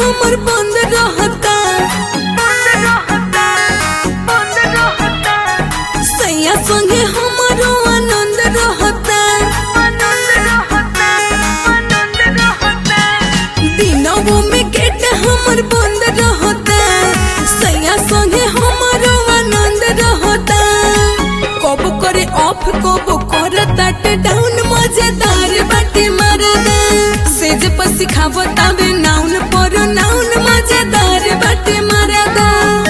हमर बंद रहता सैया संगे हमरो आनंद रहता दिनों में गेट हमर बंद रहता सैया संगे हमरो आनंद रहता कब करे ऑफ कब करे तट डाउन मजेदार बाटे मरदा सेज पर सिखावता बे नाउन पर नाउन मजेदार बाटे मरदा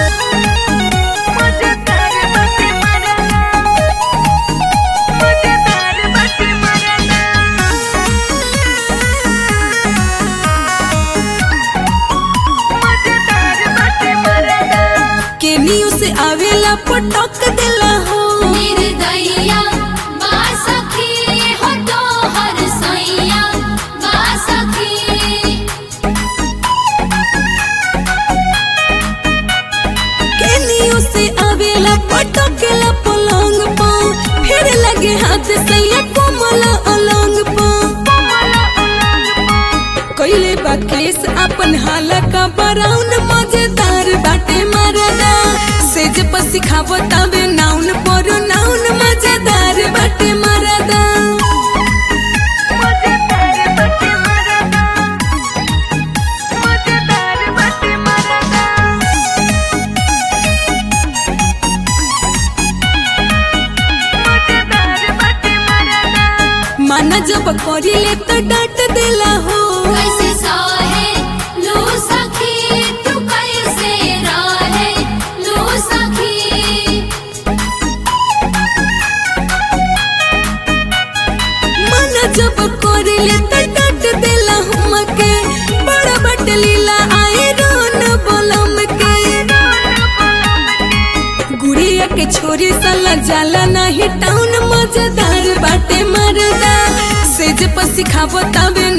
केनियो से आवेला पटक देला हो निर्दयिया बासखी हो तोहर सैया बासखी केनियो से आवेला पटकेला पलंग पा फिर लगे हाथ सैया कोमल अलंग पा कैले बा केस अपन हाला का बराउन मजेदार बाटे मरदा सेज पर सिखावता बे नाउन पर नाउन मजेदार बाटे मरदा माना जब करिले तो डांट देला हो कैसे सहे लो सखी तू कैसे रहे लो सखी माना जब करिले तो डांट देला हमके बड़ा बट लीला आए रोन बोलम के गुड़िया के छोरी साला जाला नहीं टाउन मजेदार बाटे मरदा सेज पर सिखावता बे